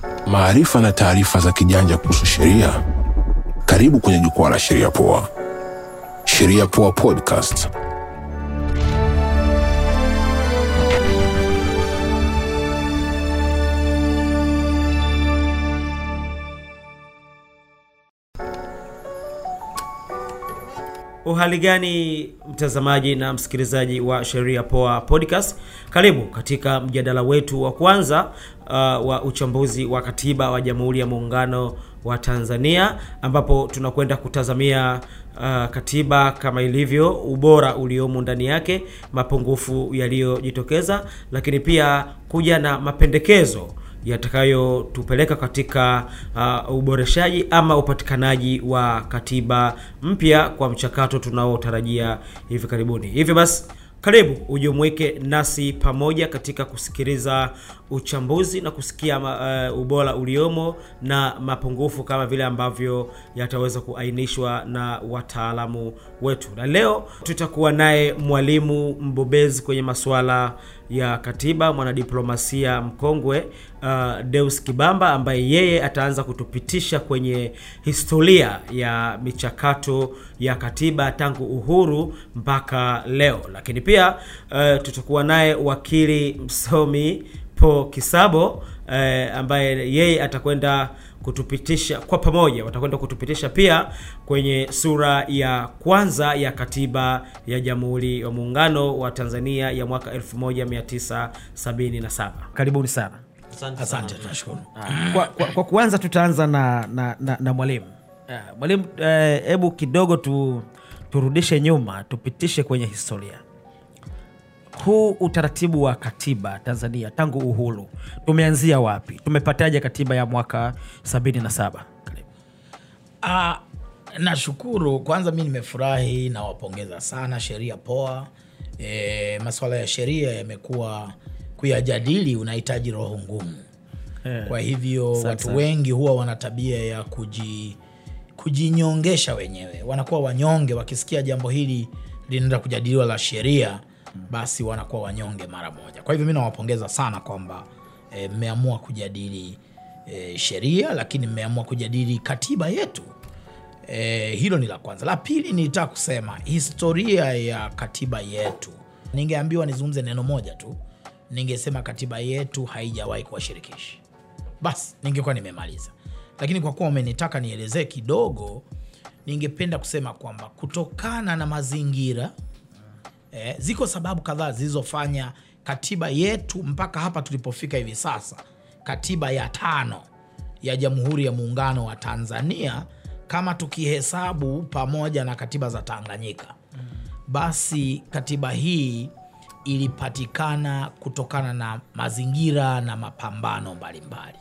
maarifa na taarifa za kijanja kuhusu sheria. Karibu kwenye jukwaa la Sheria Poa. Sheria Poa Podcast. Uhali gani mtazamaji na msikilizaji wa Sheria Poa Podcast, karibu katika mjadala wetu wa kwanza uh, wa uchambuzi wa katiba wa Jamhuri ya Muungano wa Tanzania, ambapo tunakwenda kutazamia uh, katiba kama ilivyo, ubora uliomo ndani yake, mapungufu yaliyojitokeza, lakini pia kuja na mapendekezo yatakayotupeleka katika uh, uboreshaji ama upatikanaji wa katiba mpya kwa mchakato tunaotarajia hivi karibuni. Hivyo basi, karibu ujumuike nasi pamoja katika kusikiliza uchambuzi na kusikia uh, ubora uliomo na mapungufu kama vile ambavyo yataweza kuainishwa na wataalamu wetu. Na leo tutakuwa naye mwalimu mbobezi kwenye masuala ya katiba, mwanadiplomasia mkongwe uh, Deus Kibamba ambaye yeye ataanza kutupitisha kwenye historia ya michakato ya katiba tangu uhuru mpaka leo. Lakini pia uh, tutakuwa naye wakili msomi Po Kisabo eh, ambaye yeye atakwenda kutupitisha kwa pamoja, watakwenda kutupitisha pia kwenye sura ya kwanza ya katiba ya Jamhuri ya Muungano wa Tanzania ya mwaka 1977. Karibuni sana. Asante, tunashukuru. Kwa, kwa, kwa kuanza tutaanza na, na, na, na mwalimu uh, mwalimu, hebu uh, kidogo tu, turudishe nyuma tupitishe kwenye historia huu utaratibu wa katiba Tanzania tangu uhuru tumeanzia wapi? Tumepataje katiba ya mwaka 77? Ah, nashukuru kwanza, mi nimefurahi, nawapongeza sana Sheria Poa. E, masuala ya sheria yamekuwa kuyajadili unahitaji roho ngumu Eh, kwa hivyo sana watu sana. wengi huwa wana tabia ya kuji kujinyongesha wenyewe, wanakuwa wanyonge wakisikia jambo hili linaenda kujadiliwa la sheria, basi wanakuwa wanyonge mara moja. Kwa hivyo mi nawapongeza sana kwamba eh, mmeamua kujadili eh, sheria, lakini mmeamua kujadili katiba yetu. Eh, hilo ni la kwanza. La pili nilitaka kusema historia ya katiba yetu. Ningeambiwa nizungumze neno moja tu, ningesema katiba yetu haijawahi kuwa shirikishi basi ningekuwa nimemaliza, lakini kwa kuwa umenitaka nielezee kidogo, ningependa kusema kwamba kutokana na mazingira eh, ziko sababu kadhaa zilizofanya katiba yetu mpaka hapa tulipofika hivi sasa, katiba ya tano ya Jamhuri ya Muungano wa Tanzania, kama tukihesabu pamoja na katiba za Tanganyika, basi katiba hii ilipatikana kutokana na mazingira na mapambano mbalimbali.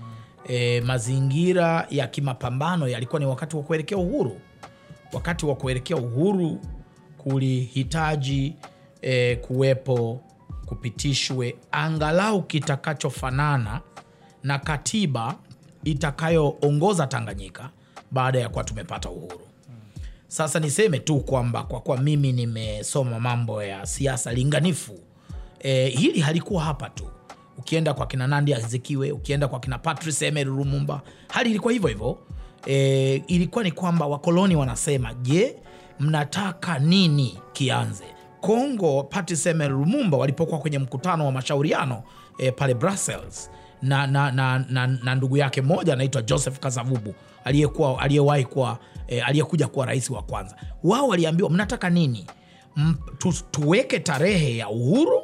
E, mazingira ya kimapambano yalikuwa ni wakati wa kuelekea uhuru. Wakati wa kuelekea uhuru kulihitaji e, kuwepo kupitishwe angalau kitakachofanana na katiba itakayoongoza Tanganyika baada ya kuwa tumepata uhuru. Sasa niseme tu kwamba kwa kuwa mimi nimesoma mambo ya siasa linganifu e, hili halikuwa hapa tu. Ukienda kwa kina Nandi Azikiwe, ukienda kwa kina Patrice Emery Lumumba, hali ilikuwa hivyo hivyo. E, ilikuwa ni kwamba wakoloni wanasema, je, mnataka nini kianze? Kongo, Patrice Emery Lumumba walipokuwa kwenye mkutano wa mashauriano e, pale Brussels na, na, na, na, na ndugu yake mmoja anaitwa Joseph Kasavubu aliyekuwa aliyewahi kuwa e, aliyekuja kuwa rais wa kwanza. Wao waliambiwa mnataka nini? M, tu, tuweke tarehe ya uhuru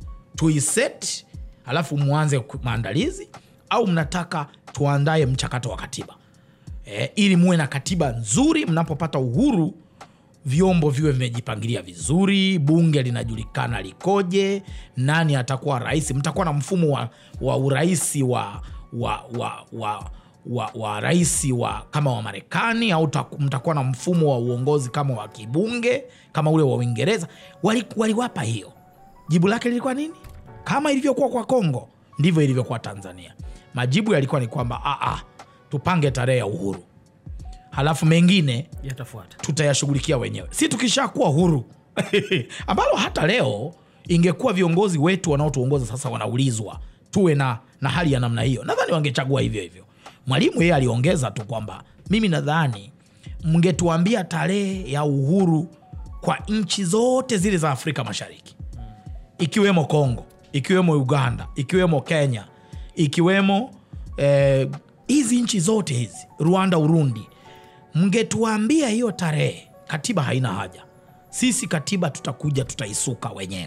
tuiset, alafu mwanze ku- maandalizi, au mnataka tuandaye mchakato wa katiba e, ili muwe na katiba nzuri mnapopata uhuru vyombo viwe vimejipangilia vizuri, bunge linajulikana likoje, nani atakuwa rais. Mtakuwa na mfumo wa, wa uraisi wa, wa, wa, wa, wa, wa rais wa kama wa Marekani au ta- mtakuwa na mfumo wa uongozi kama wa kibunge kama ule wa Uingereza. Wali- Waliwapa hiyo, jibu lake lilikuwa nini? Kama ilivyokuwa kwa Kongo ndivyo ilivyokuwa Tanzania. Majibu yalikuwa ni kwamba "Ah, ah, tupange tarehe ya uhuru, halafu mengine yatafuata tutayashughulikia wenyewe, si tukishakuwa huru ambalo hata leo ingekuwa viongozi wetu wanaotuongoza sasa wanaulizwa tuwe na, na hali ya namna hiyo nadhani wangechagua hivyo hivyo mwalimu yeye aliongeza tu kwamba mimi nadhani mngetuambia tarehe ya uhuru kwa nchi zote zile za afrika mashariki ikiwemo congo ikiwemo uganda ikiwemo kenya ikiwemo eh, hizi nchi zote hizi rwanda urundi mngetuambia hiyo tarehe katiba haina haja sisi katiba tutakuja tutaisuka wenyewe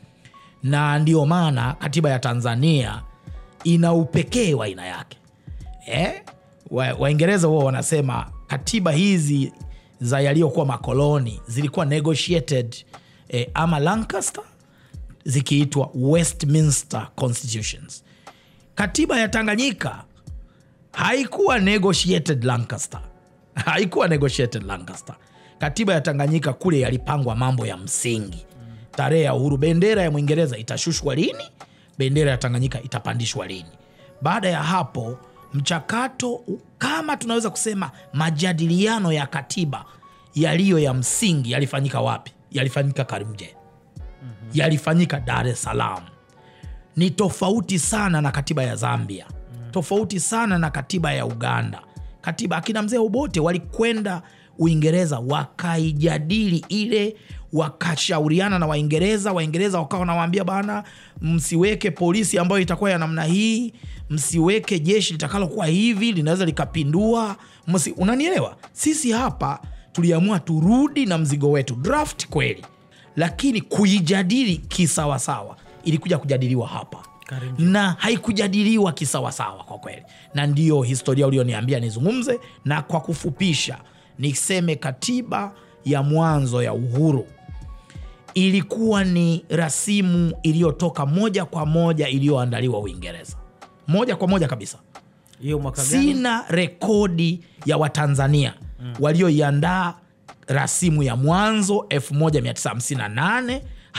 na ndio maana katiba ya tanzania ina upekee wa aina yake eh? Wa- waingereza huwa wanasema katiba hizi za yaliyokuwa makoloni zilikuwa negotiated eh, ama lancaster zikiitwa westminster constitutions katiba ya tanganyika haikuwa negotiated lancaster haikuwa negotiated lancaster katiba ya tanganyika kule yalipangwa mambo ya msingi tarehe ya uhuru bendera ya mwingereza itashushwa lini bendera ya tanganyika itapandishwa lini baada ya hapo mchakato kama tunaweza kusema majadiliano ya katiba yaliyo ya msingi yalifanyika wapi yalifanyika karimje yalifanyika dar es salaam ni tofauti sana na katiba ya zambia tofauti sana na katiba ya uganda katiba akina mzee obote walikwenda uingereza wakaijadili ile wakashauriana na waingereza waingereza wakawa wanawaambia bana msiweke polisi ambayo itakuwa ya namna hii msiweke jeshi litakalokuwa hivi linaweza likapindua msi, unanielewa sisi hapa tuliamua turudi na mzigo wetu draft kweli lakini kuijadili kisawasawa ilikuja kujadiliwa hapa Karimjee. na haikujadiliwa kisawasawa kwa kweli na ndiyo historia ulioniambia nizungumze na kwa kufupisha niseme katiba ya mwanzo ya uhuru ilikuwa ni rasimu iliyotoka moja kwa moja iliyoandaliwa uingereza moja kwa moja kabisa hiyo mwaka gani sina rekodi ya watanzania mm. walioiandaa rasimu ya mwanzo 1958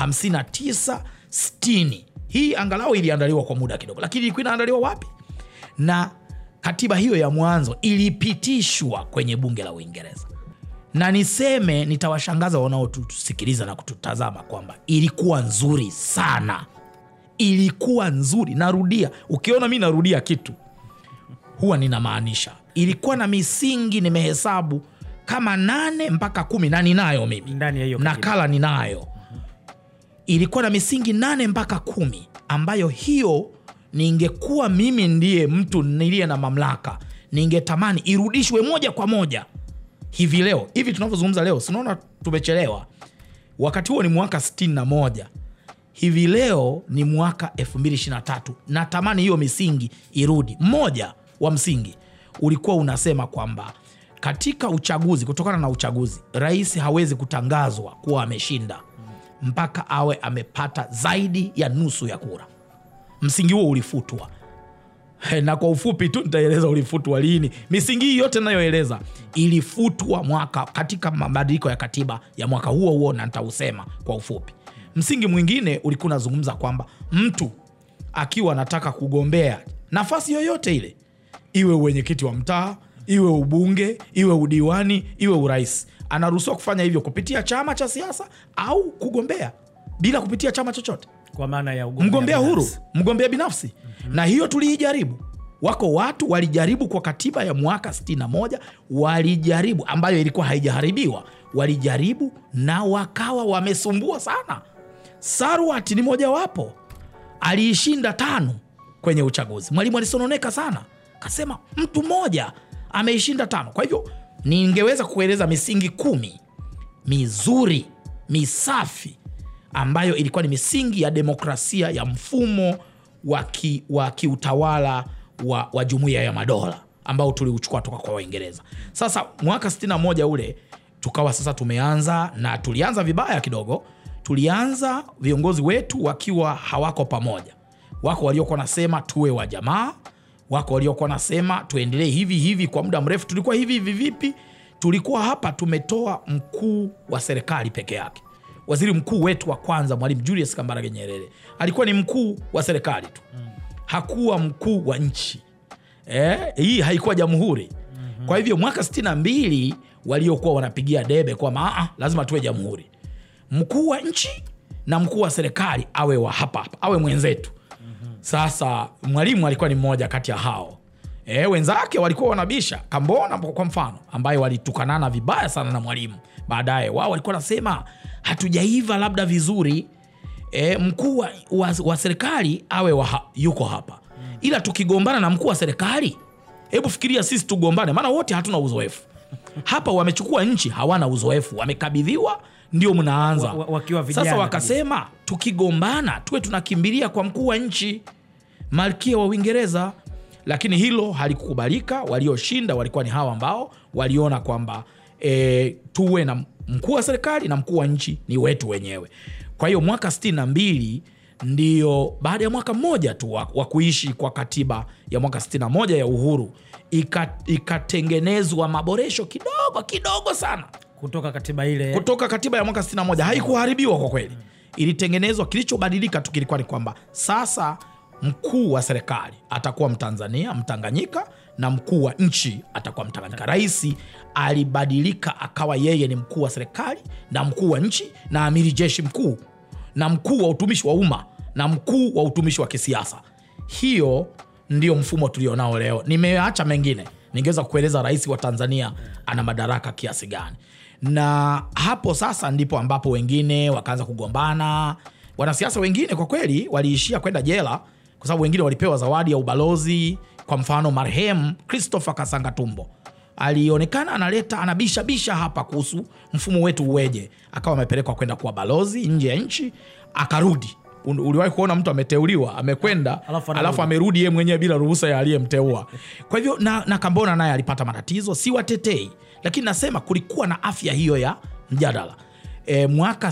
59 60 hii angalau iliandaliwa kwa muda kidogo lakini ilikuwa inaandaliwa wapi na katiba hiyo ya mwanzo ilipitishwa kwenye bunge la uingereza na niseme nitawashangaza wanaotusikiliza na kututazama kwamba ilikuwa nzuri sana ilikuwa nzuri narudia ukiona mi narudia kitu huwa ninamaanisha ilikuwa na misingi nimehesabu kama nane mpaka kumi na ninayo mimi Ndani ya hiyo katiba. nakala ninayo ilikuwa na misingi nane mpaka kumi ambayo hiyo ningekuwa mimi ndiye mtu niliye na mamlaka ningetamani irudishwe moja kwa moja hivi leo hivi tunavyozungumza leo sinaona tumechelewa wakati huo ni mwaka 61 hivi leo ni mwaka 223 natamani hiyo misingi irudi mmoja wa msingi ulikuwa unasema kwamba katika uchaguzi kutokana na uchaguzi rais hawezi kutangazwa kuwa ameshinda mpaka awe amepata zaidi ya nusu ya kura msingi huo ulifutwa He, na kwa ufupi tu nitaeleza ulifutwa lini misingi hii yote nayoeleza ilifutwa mwaka katika mabadiliko ya katiba ya mwaka huo huo na nitausema kwa ufupi msingi mwingine ulikuwa unazungumza kwamba mtu akiwa anataka kugombea nafasi yoyote ile iwe uwenyekiti wa mtaa iwe ubunge iwe udiwani iwe urais anaruhusiwa kufanya hivyo kupitia chama cha siasa au kugombea bila kupitia chama chochote kwa maana ya ugombea mgombea huru binafsi. mgombea binafsi mm-hmm. na hiyo tuliijaribu wako watu walijaribu kwa katiba ya mwaka 61 walijaribu ambayo ilikuwa haijaharibiwa walijaribu na wakawa wamesumbua sana sarwat ni mojawapo aliishinda tano kwenye uchaguzi mwalimu alisononeka sana akasema mtu mmoja ameishinda tano kwa hivyo ningeweza kueleza misingi kumi mizuri misafi ambayo ilikuwa ni misingi ya demokrasia ya mfumo wa ki- wa kiutawala wa, wa jumuiya ya madola ambao tuliuchukua toka kwa waingereza sasa mwaka 61 ule tukawa sasa tumeanza na tulianza vibaya kidogo tulianza viongozi wetu wakiwa hawako pamoja wako waliokuwa nasema tuwe wa jamaa wako waliokuwa nasema tuendelee hivi hivi kwa muda mrefu tulikuwa hivi hivi vipi tulikuwa hapa tumetoa mkuu wa serikali peke yake waziri mkuu wetu wa kwanza mwalimu julius kambarage nyerere alikuwa ni mkuu wa serikali tu hakuwa mkuu wa nchi eh, hii haikuwa jamhuri mm-hmm. kwa hivyo mwaka 62 waliokuwa wanapigia debe kwamba "Ah, ah, lazima tuwe jamhuri mkuu wa nchi na mkuu wa serikali awe wa hapa hapa awe mwenzetu sasa mwalimu alikuwa ni mmoja kati ya hao e, wenzake walikuwa wanabisha kambona kwa mfano ambaye walitukanana vibaya sana na mwalimu baadaye wao walikuwa wanasema hatujaiva labda vizuri e, mkuu wa, wa, wa serikali awe wa, yuko hapa ila tukigombana na mkuu wa serikali hebu fikiria sisi tugombane maana wote hatuna uzoefu hapa wamechukua nchi hawana uzoefu wamekabidhiwa ndio mnaanza Wa- wa- wakiwa vijana sasa kabisa. wakasema tukigombana tuwe tunakimbilia kwa mkuu wa nchi malkia wa uingereza lakini hilo halikukubalika walioshinda walikuwa ni hawa ambao waliona kwamba e, tuwe na mkuu wa serikali na mkuu wa nchi ni wetu wenyewe kwa hiyo mwaka 62 ndio baada ya mwaka mmoja tu wa, wa kuishi kwa katiba ya mwaka 61 ya uhuru ika- ikatengenezwa maboresho kidogo kidogo sana kutoka katiba ile kutoka katiba ya mwaka 61 haikuharibiwa kwa kweli ilitengenezwa kilichobadilika tu kilikuwa ni kwamba sasa mkuu wa serikali atakuwa mtanzania mtanganyika na mkuu wa nchi atakuwa mtanganyika raisi alibadilika akawa yeye ni mkuu wa serikali na mkuu wa nchi na amiri jeshi mkuu na mkuu wa utumishi wa umma na mkuu wa utumishi wa kisiasa hiyo ndio mfumo tulionao leo nimeacha mengine ningeweza kueleza rais wa tanzania ana madaraka kiasi gani na hapo sasa ndipo ambapo wengine wakaanza kugombana wanasiasa wengine kwa kweli waliishia kwenda jela kwa sababu wengine walipewa zawadi ya ubalozi kwa mfano marehemu christopher kasanga tumbo alionekana analeta anabishabisha hapa kuhusu mfumo wetu uweje akawa amepelekwa kwenda kuwa balozi nje ya nchi akarudi Un- uliwahi kuona mtu ameteuliwa amekwenda Alafu anarudi. alafu amerudi yeye mwenyewe bila ruhusa ya aliyemteua kwa hivyo na, na kambona naye alipata matatizo si watetei lakini nasema kulikuwa na afya hiyo ya mjadala e, mwaka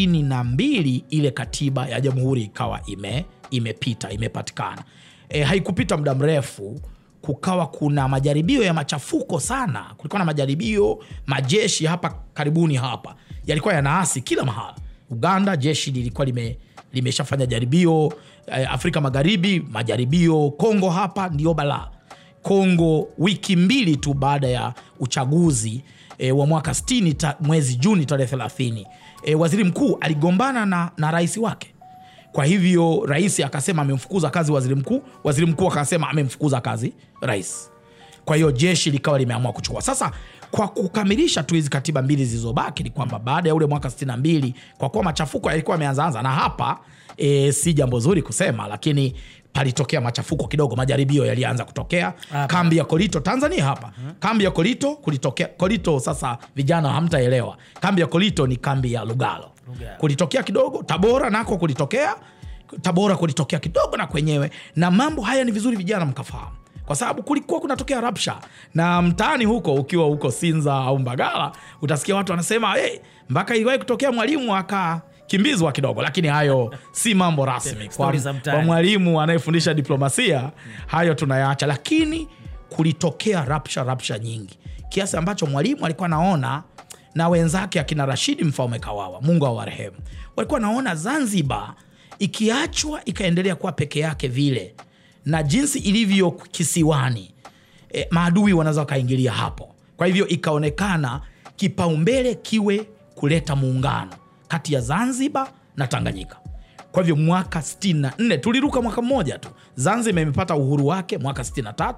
62 ile katiba ya jamhuri ikawa ime, imepita imepatikana e, haikupita muda mrefu kukawa kuna majaribio ya machafuko sana kulikuwa na majaribio majeshi hapa karibuni hapa yalikuwa yanaasi kila mahala uganda jeshi lilikuwa lime limeshafanya jaribio eh, afrika magharibi majaribio kongo hapa ndio balaa kongo wiki mbili tu baada ya uchaguzi e, wa mwaka 60 ta, mwezi juni tarehe 30 e, waziri mkuu aligombana na, na rais wake kwa hivyo rais akasema amemfukuza kazi waziri mkuu waziri mkuu akasema amemfukuza kazi rais kwa hiyo jeshi likawa limeamua kuchukua sasa kwa kukamilisha tu hizi katiba mbili zilizobaki ni kwamba baada ya ule mwaka 62 kwa kuwa machafuko yalikuwa yameanzaanza na hapa e, si jambo zuri kusema lakini palitokea machafuko kidogo majaribio yalianza kutokea Hapa. kambi ya kolito tanzania hapa kambi ya kolito kulitokea kolito sasa vijana hamtaelewa kambi ya kolito ni kambi ya lugalo Lugalo. kulitokea kidogo tabora nako kulitokea tabora kulitokea kidogo na kwenyewe na mambo haya ni vizuri vijana mkafahamu kwa sababu kulikuwa kunatokea rapsha na mtaani huko ukiwa huko sinza au mbagala utasikia watu wanasema hey, mpaka iliwahi kutokea mwalimu akakimbizwa kidogo lakini hayo si mambo rasmi kwa, Stori za mtaani. kwa mwalimu anayefundisha diplomasia hayo tunayaacha lakini kulitokea rapsha rapsha nyingi kiasi ambacho mwalimu alikuwa naona na wenzake akina rashidi mfaume kawawa mungu awarehemu walikuwa naona zanzibar ikiachwa ikaendelea kuwa peke yake vile na jinsi ilivyo kisiwani e, maadui wanaweza wakaingilia hapo kwa hivyo ikaonekana kipaumbele kiwe kuleta muungano kati ya zanzibar na tanganyika kwa hivyo mwaka 64 tuliruka mwaka mmoja tu zanzibar imepata uhuru wake mwaka 63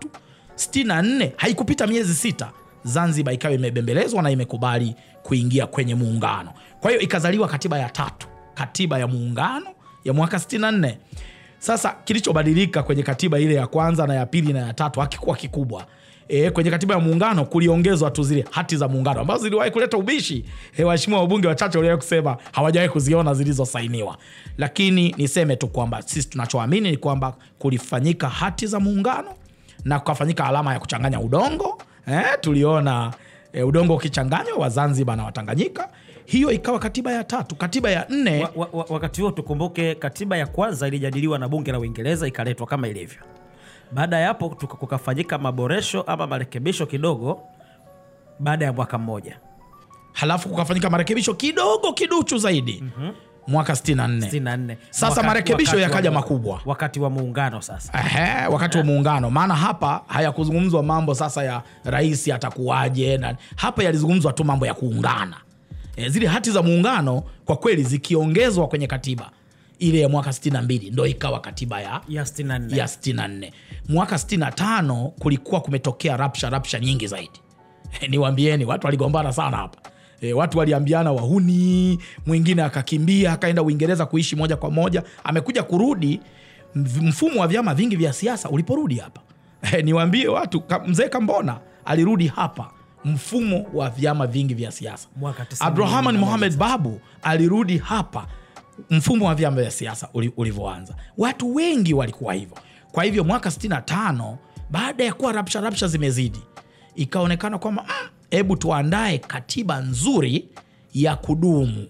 64 haikupita miezi sita zanzibar ikawa imebembelezwa na imekubali kuingia kwenye muungano kwa hiyo ikazaliwa katiba ya tatu katiba ya muungano ya mwaka 64 sasa kilichobadilika kwenye katiba ile ya kwanza na ya pili na ya tatu hakikuwa kikubwa E, kwenye katiba ya muungano kuliongezwa tu zile hati za muungano ambazo ziliwahi kuleta ubishi e, waheshimiwa wabunge wachache waliwahi kusema hawajawahi kuziona zilizosainiwa lakini niseme tu kwamba sisi tunachoamini ni kwamba kulifanyika hati za muungano na kukafanyika alama ya kuchanganya udongo eh, tuliona eh, udongo ukichanganywa wa zanzibar na watanganyika hiyo ikawa katiba ya tatu katiba ya nne wa, wa, wa, wakati huo tukumbuke katiba ya kwanza ilijadiliwa na bunge la uingereza ikaletwa kama ilivyo baada ya hapo tuka- kukafanyika maboresho ama marekebisho kidogo baada ya mwaka mmoja halafu kukafanyika marekebisho kidogo kiduchu zaidi mwaka 64 64 Sasa Wakati- marekebisho wakati yakaja wa- makubwa. wakati wa muungano sasa Ehe, wakati wa muungano maana hapa hayakuzungumzwa mambo sasa ya rais atakuwaje na hapa yalizungumzwa tu mambo ya kuungana e, zile hati za muungano kwa kweli zikiongezwa kwenye katiba ile ya mwaka 62 ndo ikawa katiba ya ya 64 ya 64 mwaka 65 kulikuwa kumetokea rapsha rapsha nyingi zaidi niwambieni watu waligombana sana hapa e, watu waliambiana wahuni mwingine akakimbia akaenda uingereza kuishi moja kwa moja amekuja kurudi mv- mfumo wa vyama vingi vya siasa uliporudi hapa e, niwaambie watu ka, mzee kambona alirudi hapa mfumo wa vyama vingi vya siasa Mwaka 91. abdurahman mohamed babu alirudi hapa mfumo wa vyama vya siasa uli- ulivyoanza watu wengi walikuwa hivyo kwa hivyo mwaka 65 baada ya kuwa rapsha rapsha zimezidi ikaonekana kwamba "Mm, hebu tuandae katiba nzuri ya kudumu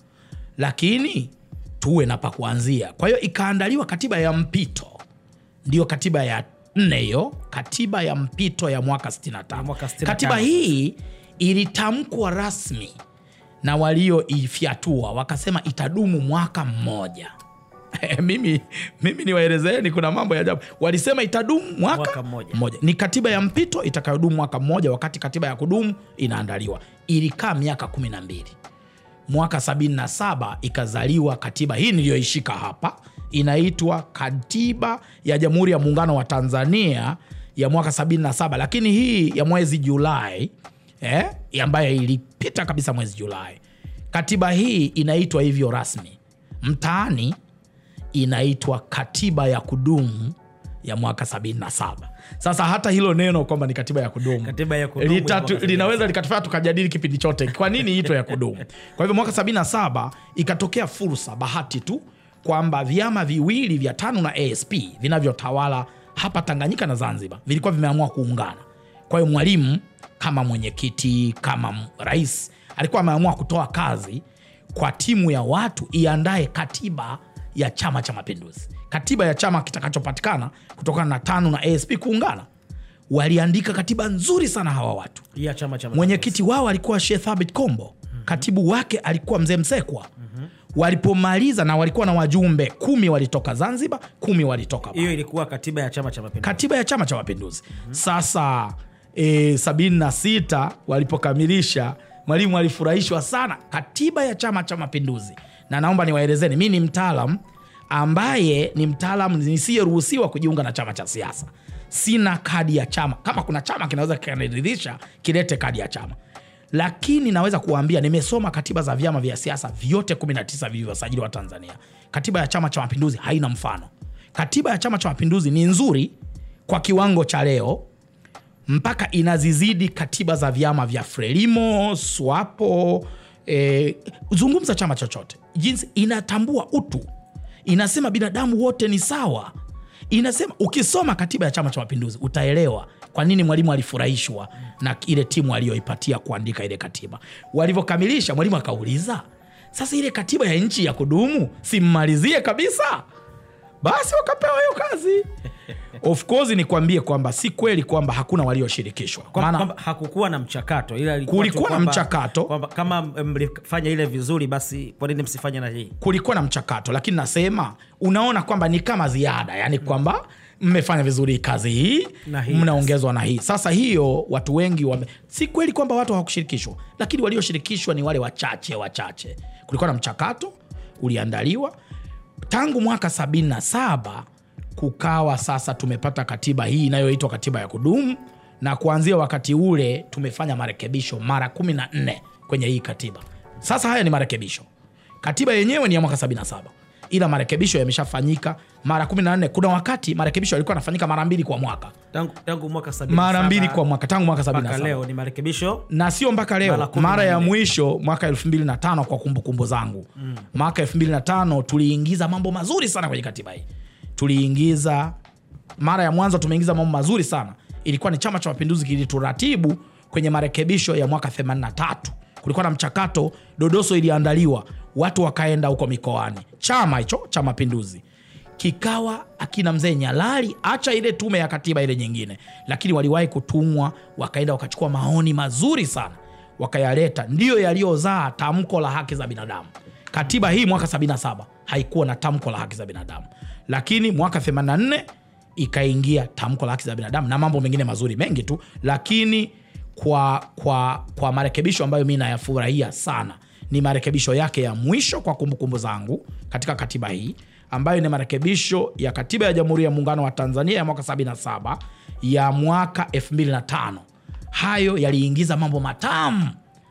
lakini tuwe na pa kuanzia kwa hiyo ikaandaliwa katiba ya mpito ndiyo katiba ya nne hiyo katiba ya mpito ya mwaka 65 mwaka 65. katiba hii ilitamkwa rasmi na walioifyatua wakasema itadumu mwaka mmoja mimi, mimi niwaelezeni kuna mambo ya ajabu walisema itadumu mwaka, Mwaka mmoja. mmoja ni katiba ya mpito itakayodumu mwaka mmoja wakati katiba ya kudumu inaandaliwa ilikaa miaka kumi na mbili mwaka 77 ikazaliwa katiba hii niliyoishika hapa inaitwa katiba ya jamhuri ya muungano wa tanzania ya mwaka 77 lakini hii ya mwezi julai eh, ambayo ilipita kabisa mwezi julai katiba hii inaitwa hivyo rasmi mtaani inaitwa katiba ya kudumu ya mwaka 77 sasa hata hilo neno kwamba ni katiba ya kudumu Katiba ya kudumu ya Litatu- mwaka 77. linaweza likatufanya tukajadili kipindi chote kwa nini ito ya kudumu kwa hivyo mwaka 77 ikatokea fursa bahati tu kwamba vyama viwili vya tano na asp vinavyotawala hapa tanganyika na zanzibar vilikuwa vimeamua kuungana kwa hiyo mwalimu kama mwenyekiti kama m- rais alikuwa ameamua kutoa kazi kwa timu ya watu iandae katiba ya chama cha mapinduzi katiba ya chama kitakachopatikana kutokana na tano na asp kuungana waliandika katiba nzuri sana hawa watu ya chama cha mwenyekiti wao alikuwa Sheikh Thabit Kombo katibu wake alikuwa mzee Msekwa walipomaliza na walikuwa na wajumbe kumi walitoka Zanzibar kumi walitoka Bara hiyo ilikuwa katiba ya chama cha mapinduzi katiba ya chama cha mapinduzi sasa e, sabini na sita walipokamilisha mwalimu alifurahishwa sana katiba ya chama cha mapinduzi na naomba niwaelezeni mi ni mtaalam ambaye ni mtaalam nisiyeruhusiwa kujiunga na chama cha siasa sina kadi ya chama kama kuna chama kinaweza kikaniridhisha kilete kadi ya chama lakini naweza kuwaambia nimesoma katiba za vyama vya siasa vyote 19 vilivyosajiliwa tanzania katiba ya chama cha mapinduzi haina mfano katiba ya chama cha mapinduzi ni nzuri kwa kiwango cha leo mpaka inazizidi katiba za vyama vya frelimo swapo e, zungumza chama chochote jinsi inatambua utu inasema binadamu wote ni sawa inasema ukisoma katiba ya chama cha mapinduzi utaelewa kwa nini mwalimu alifurahishwa na ile timu aliyoipatia kuandika ile katiba walivyokamilisha mwalimu akauliza sasa ile katiba ya nchi ya kudumu simmalizie kabisa basi wakapewa hiyo kazi of course nikwambie kwamba si kweli kwamba hakuna walioshirikishwa Kwa- maana kwamba hakukuwa na mchakato ila ilikuwa tu Kulikuwa na kwamba- mchakato. kwamba kama mlifanya ile vizuri basi kwa nini msifanye na hii kulikuwa na mchakato lakini nasema unaona kwamba ni kama ziada yani kwamba mmefanya vizuri kazi hii Na hii. mnaongezwa na hii sasa hiyo watu wengi wame... si kweli kwamba watu hawakushirikishwa lakini walioshirikishwa ni wale wachache wachache kulikuwa na mchakato uliandaliwa tangu mwaka 77 kukawa sasa tumepata katiba hii inayoitwa katiba ya kudumu na kuanzia wakati ule tumefanya marekebisho mara 14 kwenye hii katiba sasa haya ni marekebisho katiba yenyewe ni ya mwaka 77 ila marekebisho yameshafanyika mara 14 kuna wakati marekebisho yalikuwa yanafanyika mara mbili kwa mwaka tangu, tangu mwaka 77 mara mbili kwa mwaka tangu mwaka mpaka 77 leo ni marekebisho na sio mpaka Mara leo kumi mara na ya nne. mwisho mwaka 25 kwa kumbukumbu zangu mm. mwaka 25 tuliingiza mambo mazuri sana kwenye katiba hii tuliingiza mara ya mwanzo tumeingiza mambo mazuri sana ilikuwa ni chama cha mapinduzi kilituratibu kwenye marekebisho ya mwaka 83 kulikuwa na mchakato dodoso iliandaliwa watu wakaenda huko mikoani chama hicho cha mapinduzi kikawa akina mzee nyalali acha ile tume ya katiba ile nyingine lakini waliwahi kutumwa wakaenda wakachukua maoni mazuri sana wakayaleta ndiyo yaliyozaa tamko la haki za binadamu katiba hii mwaka 77 haikuwa na tamko la haki za binadamu lakini mwaka 84 ikaingia tamko la haki za binadamu na mambo mengine mazuri mengi tu lakini kwa, kwa, kwa marekebisho ambayo mi nayafurahia sana ni marekebisho yake ya mwisho kwa kumbukumbu zangu katika katiba hii ambayo ni marekebisho ya katiba ya Jamhuri ya Muungano wa Tanzania ya mwaka 77 ya mwaka 2005. Hayo yaliingiza mambo matamu.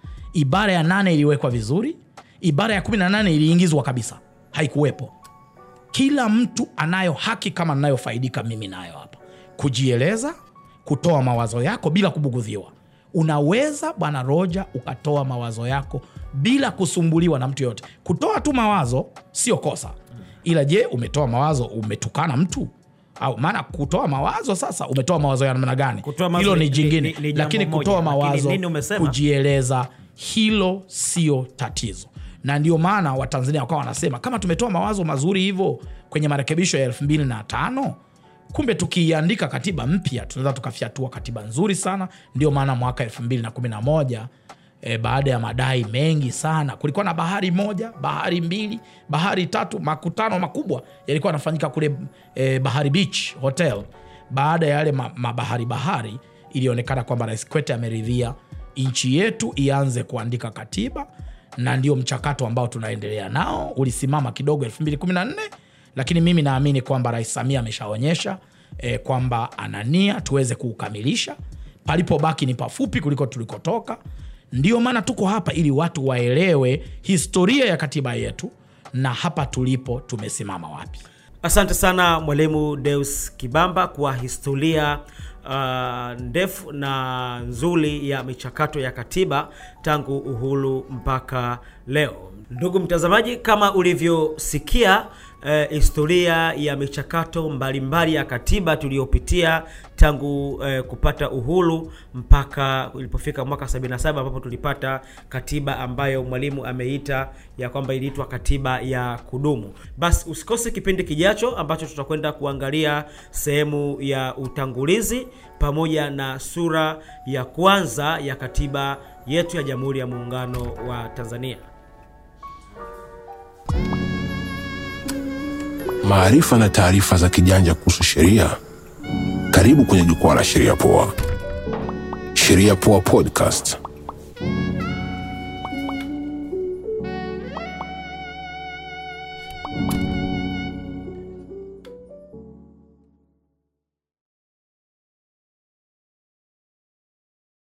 Ibara ya nane iliwekwa vizuri, ibara ya 18 iliingizwa kabisa, haikuwepo. Kila mtu anayo haki kama ninayofaidika mimi nayo hapa, kujieleza, kutoa mawazo yako bila kubugudhiwa. Unaweza bwana Roja ukatoa mawazo yako bila kusumbuliwa na mtu yoyote. Kutoa tu mawazo sio kosa, ila je, umetoa mawazo umetukana mtu au maana kutoa mawazo sasa, umetoa mawazo ya namna gani? Kutoa mawazo Hilo ni ni- jingine, ni- ni jambo lakini moja, kutoa lakini mawazo, nini umesema? kujieleza, hilo sio tatizo, na ndio maana Watanzania wakawa wanasema kama tumetoa mawazo mazuri hivyo kwenye marekebisho ya elfu mbili na tano kumbe tukiiandika katiba mpya tunaweza tukafyatua katiba nzuri sana. Ndio maana mwaka elfu mbili na kumi na moja e, baada ya madai mengi sana, kulikuwa na bahari moja, bahari mbili, bahari tatu, makutano makubwa yalikuwa yanafanyika kule e, Bahari Beach Hotel. Baada ya yale ma- mabahari bahari, ilionekana kwamba Rais Kikwete ameridhia nchi yetu ianze kuandika katiba, na ndio mchakato ambao tunaendelea nao. Ulisimama kidogo 2014 lakini mimi naamini kwamba Rais Samia ameshaonyesha e, kwamba ana nia tuweze kuukamilisha. Palipobaki ni pafupi kuliko tulikotoka. Ndio maana tuko hapa ili watu waelewe historia ya katiba yetu na hapa tulipo tumesimama wapi. Asante sana Mwalimu Deus Kibamba kwa historia uh, ndefu na nzuri ya michakato ya katiba tangu uhuru mpaka leo. Ndugu mtazamaji, kama ulivyosikia eh, historia ya michakato mbalimbali ya katiba tuliyopitia tangu eh, kupata uhuru mpaka ilipofika mwaka 77 ambapo tulipata katiba ambayo mwalimu ameita ya kwamba iliitwa katiba ya kudumu. Basi usikose kipindi kijacho ambacho tutakwenda kuangalia sehemu ya utangulizi pamoja na sura ya kwanza ya katiba yetu ya Jamhuri ya Muungano wa Tanzania. Maarifa na taarifa za kijanja kuhusu sheria. Karibu kwenye jukwaa la Sheria Poa. Sheria Poa Podcast.